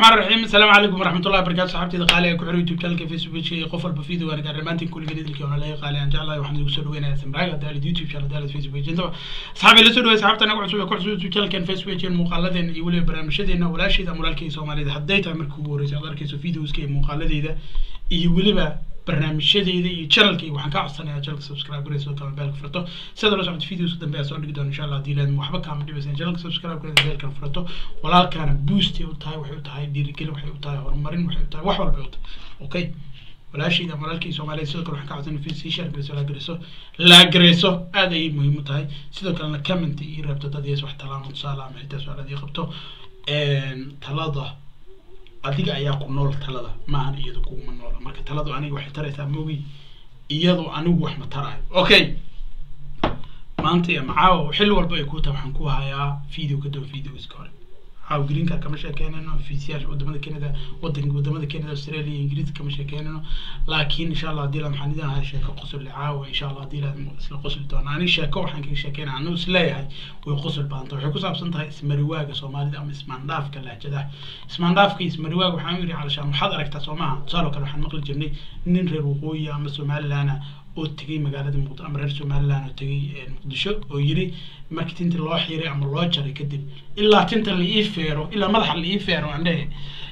الرحمن الرحيم السلام عليكم ورحمة الله وبركاته صحابتي قالي ku xir youtube channelka facebook iyo qof walba video waan gaar dhamaantiin kulli gedidilkii ona laga qaali aan jeclahay waxaan igu soo dhaweynaya samraaga daalid youtube channel daalid facebook intaba saxaabi la soo dhaweey saxaabta anagu cusub ee ku cusub youtube channelkan facebook iyo muuqaaladeena iyo weliba barnaamijyadeena walaasheeda ama walaalkii soomaalida hadday tahay markii ugu horreysay aad arkayso videoska iyo muuqaaladeeda iyo weliba barnaamijyadeeda iyo channelka waxaan ka codsanayaa channelka subscribe garayso kala beelka furto sida la socota videos dambe aan soo dhigi doono insha allah haddii laadmo waxba kaama dhibaysan channelka subscribe garayso beelka furto walaalkaana boost ay u tahay waxay u tahay dhiirigelin waxay u tahay horumarin waxay u tahay wax walba ay u tahay okay walaashayda ama walaalkii soomaaliyeed sidoo kale waxaan ka codsanay video sii share garayso laa garayso laa garayso aad ayay muhiim u tahay sidoo kalena comment iyo rabto dad yees wax talaamo tusaale ama xitaa su-aalaad ii qabto talada adiga ayaa ku nool talada maahan iyadu kuguma noola marka taladu aniga waxay taraysaa mogi iyadu anigu wax ma tarayo okay maanta iyo macaawo xilli walba ay ku tahay waxaan ku hayaa video ka doon videoska hore caawo green card kama sheekeynayno fiisiyaasha wadamada canada wadanka wadamada canada australia ingiriiska kama sheekeynayno laakiin insha allah haddii la maxaan idin ahaa sheeko qosol caawa insha allah haddii la isla qosli doona aniga sheeko waxaan kaga sheekeynaya anigu isleeyahay way qosol badanta waxay ku saabsan tahay ismariwaaga soomaalida ama ismaandhaafka lahjadaha ismaandhaafka iyo ismariwaaga waxaan yidhi calashaan waxaad aragtaa soo maaha tusaale kale waxaan maqli jirnay nin reer waqooyi ama somalilandna oo tegay magaalada muqd ama reer somaliland oo tegay muqdisho oo yiri markii tinta loo xiray ama loo jaray kadib ilaa tinta la ii feero ilaa madaxa la ii feero aan dhehe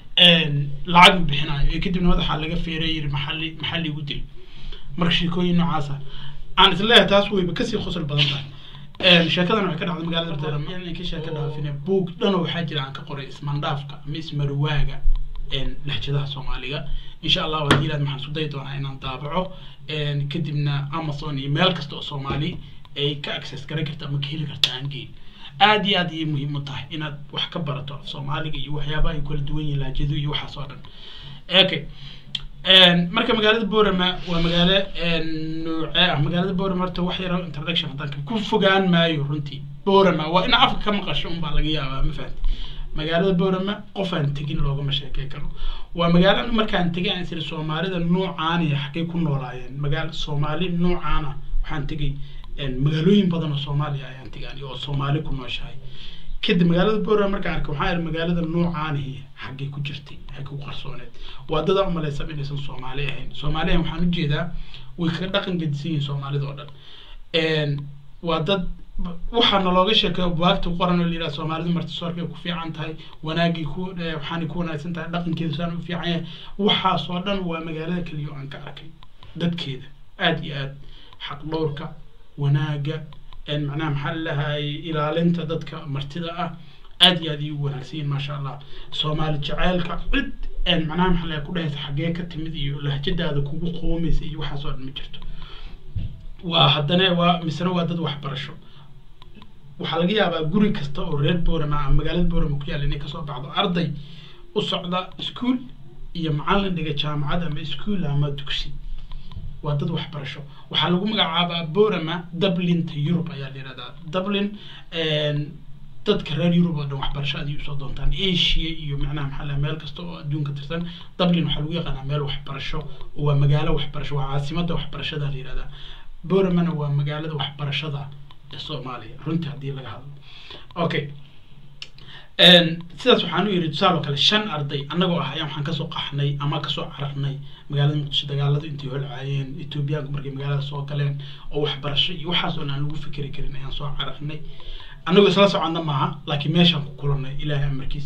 lacag ma bixinayo ee kadibna madaxa laga feeray yiri maxaa maxaa liigu dil marka sheekooyin noocaasa aan isleeyahay taas wayba kasii qosol badan tahay sheekadan waxay ka dhacday magaalada boorama inay ka sheeka dhaafine buug dhan waxaa jira aan ka qoray ismaandhaafka ama ismarwaaga lahjadaha soomaaliga insha allah haddii ilaad maxaan isku dayi doonaa inaan daabaco kadibna amazon iyo meel kasta oo soomaali ay ka access garan karta ama ka heli karta aan geyn aad iyo aad ayay muhiim u tahay inaad wax ka barato af soomaaliga iyo waxyaabaha ay kala duwan yihiin lahjadu iyo waxaas oo dhan okay marka magaalada borama waa magaalo noocee ah magaalada borama horta wax yaro introduction haddaan ku fogaan maayo runtii borama waa in afka ka maqasho unbaa laga yaabaa ma fahanti magaalada borama qofaan tegin loogama sheekey karo waa magaalo markaan tegay aan siri soomaalida noocaaniya xaggay ku noolaayeen magaalo soomaali noocaana waxaan tegay magaalooyin badan oo soomaaliya ayaan tegay oo soomaali ku nooshahay kadib magaalada borama markaan arkay waxaan ihi magaalada noocaanihi xaggay ku jirtay xaggay ku qarsooneed waa dadaa umalaysa inaysan soomaali ahayn soomaali ahayn waxaan ujeedaa way kaga dhaqan gedisan yihiin soomaalida oo dhan waa dad waxaana looga sheekeeyo buwaagta qoran oo layidhaha soomaalida martisoorkay ku fiican tahay wanaagii ku waxaanay ku wanaagsan tahay dhaqankeeda saan u fiican yahay waxaasoo dhan waa magaalada keliya oo aan ka arkay dadkeeda aad iyo aad xaq dhowrka wanaaga macnaha maxaa lalahay ilaalinta dadka martida ah aad iyo aad iyu wanaagsan yihin maasha allah soomaali jaceylka cid macnaha maxaa lahay ku dhahaysa xaggee ka timid iyo lahjadaada kugu qoomaysa iyo waxaas oo dhan ma jirto waa haddana waa misena waa dad waxbarasho waxaa laga yaabaa guri kasta oo reer borama ama magaalada borama ku yaalla inay kasoo baxdo arday u socda ischool iyo macallin dhiga jaamacad ama ischool ama dugsi waa dad waxbarasho waxaa lagu magacaabaa borama dublinta yurub ayaa la yihahdaa dublin dadka reer yurub oo dhan waxbarasho aday usoo doontaan asia iyo macnaha maxaa laha meel kasta oo adduunka tirsan dublin waxaa lagu yaqaanaa meel waxbarasho oo waa magaalo waxbarasho waa caasimada waxbarashada la yihahdaa boramana waa magaalada waxbarashada soomaaliya runtii haddii laga hadlo okay sidaas waxaan u yidhi tusaale oo kale shan arday annagoo ah ayaan waxaan kasoo qaxnay ama kasoo cararnay magaalada muqdisho dagaaladu intay holcaayeen etoobiyaanku markay magaalada soo galeen oo waxbarasho iyo waxaas oo aan lagu fikeri karin ayaan soo cararnay annagoo isla soconna maaha laakiin meeshaan ku kulanay ilaahay amarkiis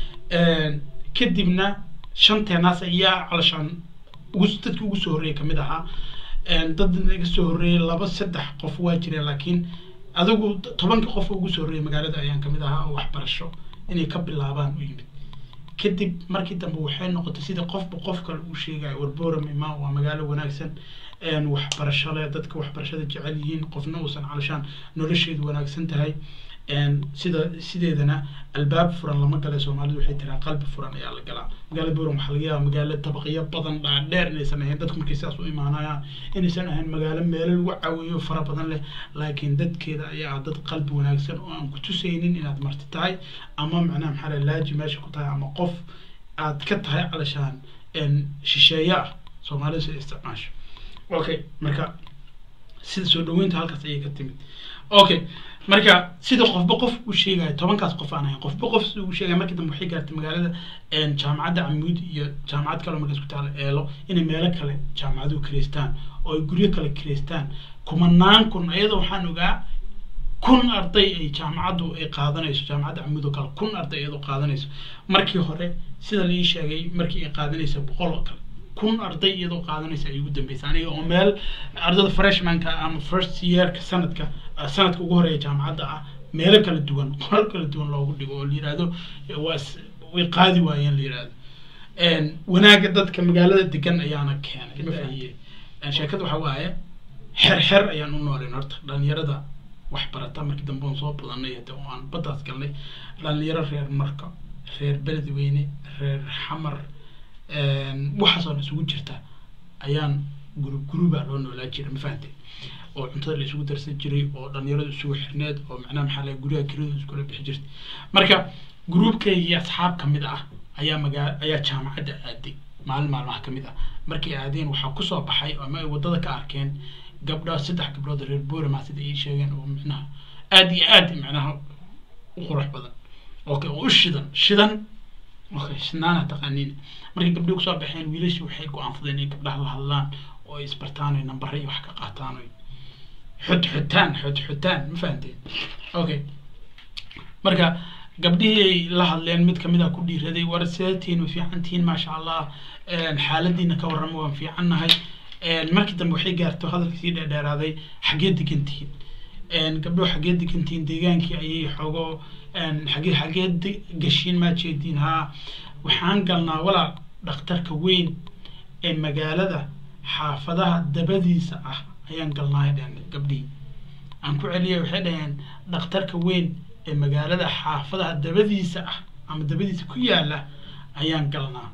kadibna shanteenaas ayaa calashaan ugu dadkii ugu soo horreeyay kamid ahaa dad naga soo horreeyay laba saddex qof waa jireen laakiin adigu tobanka qof ugu soo horreeyay magaalada ayaan kamid ahaa oo waxbarasho inay ka bilaabaan u yimid kadib markii dambe waxay noqotay sida qofba qof kale uu sheegayo warboram imaa waa magaalo wanaagsan waxbarasho leh dadka waxbarashada jecel yihiin qofna uusan calashaan nolosheedu wanaagsan tahay sida sideedana albaab furan lama gala soomaalidu waxay tiraa qalbi furan ayaa la galaa magaalada boram waxaa laga yaaba magaalo dabaqyo badan dhaadheer inaysan ahayn dadku markay sidaas u imaanayaan inaysan ahayn magaalo meelo lagu caweeyo fara badan leh laakiin dadkeeda ayaa ah dad qalbi wanaagsan oo aan ku tusaynin inaad marti tahay ama macnaha maxaa la laaji meesha ku tahay ama qof aad ka tahay calashaan shisheeye ah soomaalidu sida isticmaasho okay marka sida soo dhaweynta halkaas ayay ka timid okay marka sida qofba qof u sheegayo tobankaas qof aan ahayn qofba qof sida uu sheegaya markii dambe waxay gaartay magaalada jaamacadda camuud iyo jaamacad kale markaas ku taala eelo inay meelo kale jaamacaduhu kireystaan oo ay guryo kale kireystaan kumanaan kun iyadoo waxaan ogaa kun arday ay jaamacaddu ay qaadanayso jaamacadda camuud oo kale kun arday iyadoo qaadanayso markii hore sida la ii sheegay markii ay qaadanaysa boqol oo kale kun arday iyadoo qaadanaysa ay ugu dambeysay aniga oo meel ardada freshmanka ama first yearka sanadka sanadka ugu horeeya jaamacadda ah meelo kala duwan qolal kala duwan loogu dhigo oo la yidhaahdo waa way qaadi waayeen la yidhaahdo wanaagga dadka magaalada degan ayaana keenay ma fahiye sheekada waxa waaye xer xer ayaan u nooleen horta dhalinyarada wax barata markii dambe oon soo badanay hade oo aan baddaas galnay dhalinyaro reer marka reer beledweyne reer xamar waxaasoo isugu jirta ayaan gurub guruba loo noolaa jira ma fahantay oo cuntada la isugu darsan jiray oo dhalinyaradu isugu xirneed oo macnaha maxaa laga guryaha kiradu iskula bixi jirtay marka gruubkaygii asxaab ka mid ah ayaa magaa ayaa jaamacadda aaday maalin maalmaha ka mid ah markay aadeen waxaa kusoo baxay ama ay waddada ka arkeen gabdho saddex gabdhood reer boorama sida ay sheegeen oo micnaha aada iyo aad macnaha u qurux badan okay oo u shidan shidan okay shidnaana taqaaniin markay gabdhihi kusoo baxeen wiilashii waxay go-aansadeen inay gabdhaha la hadlaan oo ay isbartaan oy nambare iyo wax ka qaataan oy xud xutaan xud xutaan ma fahanteen okay marka gabdhihii ay la hadleen mid kamid a ku dhiiraday war seetiin ma fiican tihiin maasha allah xaaladiina ka warrama waan fiican nahay markii dambe waxay gaarto hadalka sii dheerdheeraaday xaggee degan tihiin gabdho xaggee degan tihiin deegaankii ayay xoogo xagee xaggee gashiin maa jeediin haa waxaan galnaa walaal dhakhtarka weyn ee magaalada xaafadaha dabadiisa ah ayaan galnaa dhaheen gabdhihii aan ku celiyay waxay dhaheen dhakhtarka weyn ee magaalada xaafadaha dabadiisa ah ama dabadiisa ku yaala ayaan galnaa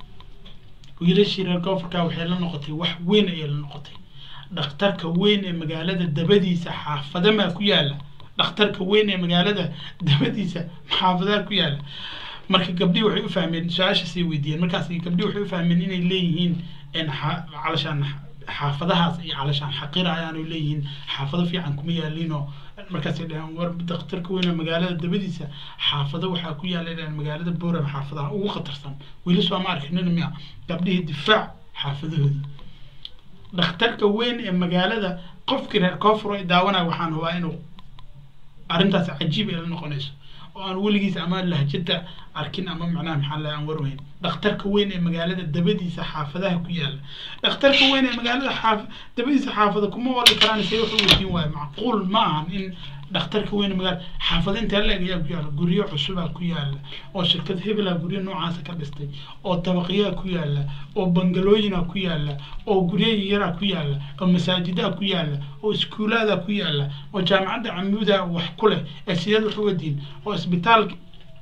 wiilashii reer koonfurka waxay la noqotay wax weyn ayay la noqotay dhakhtarka weyn ee magaalada dabadiisa xaafadamaa ku yaala dhakhtarka weyn ee magaalada dabadiisa xaafadaha ku yaala marka gabdhii waxay u fahmeen su-aashaasay weydiiyeen markaas gabdhii waxay u fahmeen inay leeyihiin calashaan xaafadahaas iyo calashaan xaqira ayaanu leeyihiin xaafado fiican kuma yaaliinoo markaasay dhaheen war dhakhtarka weyn ee magaalada dabadiisa xaafado waxaa ku yaala dhaheen magaalada boorama xaafadaha ugu khatarsan weli soo ma arkinina miya gabdhihii difaac xaafadahoodii dhakhtarka weyn ee magaalada qofkii reer koonfur ay daawanaya waxaan hubaa inuu arrintaas cajiib ay la noqonayso oo aan weligiis ama lahjada arkin ama macnaha maxaa laha aan warweyn dhakhtarka weyn ee magaalada dabadiisa xaafadaha ku yaala dhakhtarka weyn ee magaalada xaaf dabadiisa xaafada kuma wali karaan say wax u weydiin waayo macquul ma ahan in dhakhtarka weyn ee magaalada xaafada intaa la-eg ayaa ku yaala guryo cusubaa ku yaala oo shirkad hebela guryo noocaasa ka dhistay oo dabaqyaa ku yaala oo bangalooyina ku yaala oo guryo yaraa ku yaala oo masaajidaa ku yaala oo iskuulaada ku yaala oo jaamacadda camuuda wax ku leh ee sideed wax u wadiin oo isbitaalka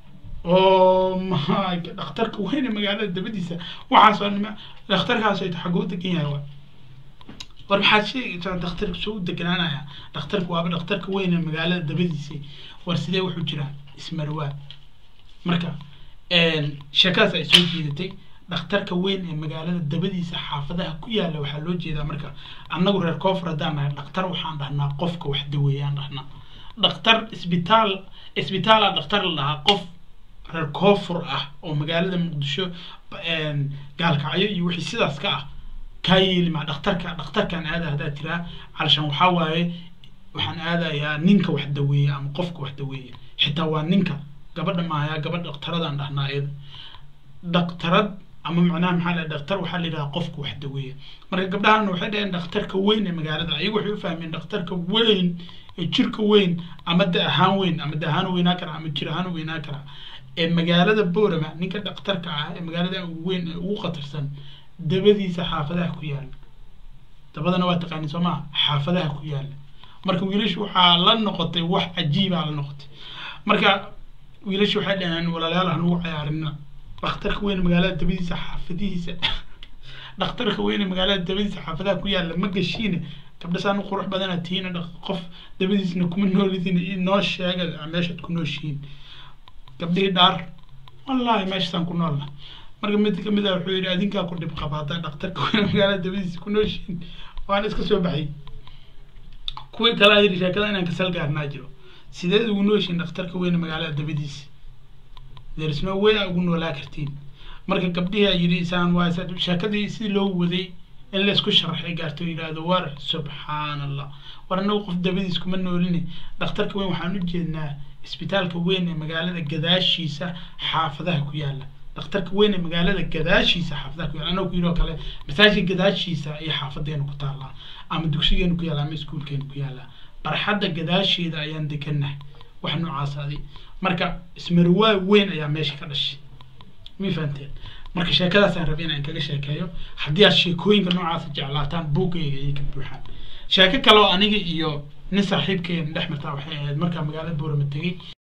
oo ma dhakhtarka weyn ee magaalada dabadiisa waxaasoo nima dhakhtarkaas ay xaguu degan yahay wa war maxaad sheegaysaa dhakhtarka soo u deganaanaya dhakhtarka waaba dhakhtarka weyn ee magaalada dabadiisa war sidee wuxuu jiraa ismarwaa marka sheekadaas ay soo jiidatay dhakhtarka weyn ee magaalada dabadiisa xaafadaha ku yaala waxaa loo jeedaa marka annagu reer koonfur haddaan nahay dhakhtar waxaan dhahnaa qofka wax daweeyaan dhahnaa dhakhtar isbitaal isbitaala dhakhtar la dhahaa qof reer koonfur ah oo magaalada muqdisho gaalkacyo iyo wixii sidaas ka ah kaa yeeli maa dhakhtarka dhakhtarkaan aada haddaa tiraa calashaan waxaa waaye waxaan aadayaa ninka wax daweeya ama qofka wax daweeya xitaa waa ninka gabadha maayaa gabadha dhakhtaradaan dhahnaa iyada dhakhtarad ama macnaha maxaa la dhakhtar waxaa la yidhaha qofka wax daweeya marka gabdhahana waxay dhaheen dhakhtarka weyn ee magaalada ayagu waxay u fahmeen dhakhtarka weyn ee jirka weyn ama da ahaan weyn ama da ahaan weynaa kara ama jir ahaan weynaa kara ee magaalada boorama ninka dhakhtarka ah ee magaalada ugu weyn ee ugu khatarsan dabadiisa xaafadaha ku yaala dabadana waa taqaani soo maa xaafadaha ku yaala marka wiilashu waxaa la noqotay wax cajiibaa la noqotay marka wiilashu waxay dhaheen walaalayaal aan ugu cayaarina dhakhtarka weyn magaalada dabadiisa xaafadihiisa dhakhtarka weyn magaalada dabadiisa xaafadaha ku yaala ma gashiine gabdhasaan u qurux badana tihiin qof dabadiisna kuma noolidin inoo sheega meeshaad ku nooshihiin gabdhihii dhaar wallaahi meeshasaan ku noolna marka mid kamid ah wuxuu yidhi adinkaa ku dhib qabaata dhakhtarka weyn magaalada dabadiisa ku nooshihiin waan iska soo baxay kuwii kale yidhi sheekada inaan kasal gaarnaa jiro sideed ugu nooshiin dhakhtarka weyne magaalada dabadiisa derisno way a ugu noolaa kartiin marka gabdhihii a yidhi isaan waa sheekadii si loo waday in laysku sharaxay gaarto yidhaahdo war subxaan allah war annagu qof dabadiis kuma nooline dhakhtarka weyn waxaan u jeednaa isbitaalka weyn ee magaalada gadaashiisa xaafadaha ku yaala dhakhtarka weyn ee magaalada gadaashiisa xaafadaha ku yaala annagu ku yidhi oo kale masaajidka gadaashiisa iyo xaafadeenu ku taallaa ama dugsigeenu ku yaala ama iskuulkeenu ku yaala barxadda gadaasheeda ayaan degannahay wax noocaas adi marka ismarwaa weyn ayaa meesha ka dhashay ma fahanteen marka sheekadaasaan rabay inaan kaga sheekeeyo haddii aad sheekooyinka noocaasa jeclaataan buuggayga ayay ka buuxaan sheeko kale oo aniga iyo nin saaxiibkeena dhex martaa waxay ahayd markaa magaalada boorama tegey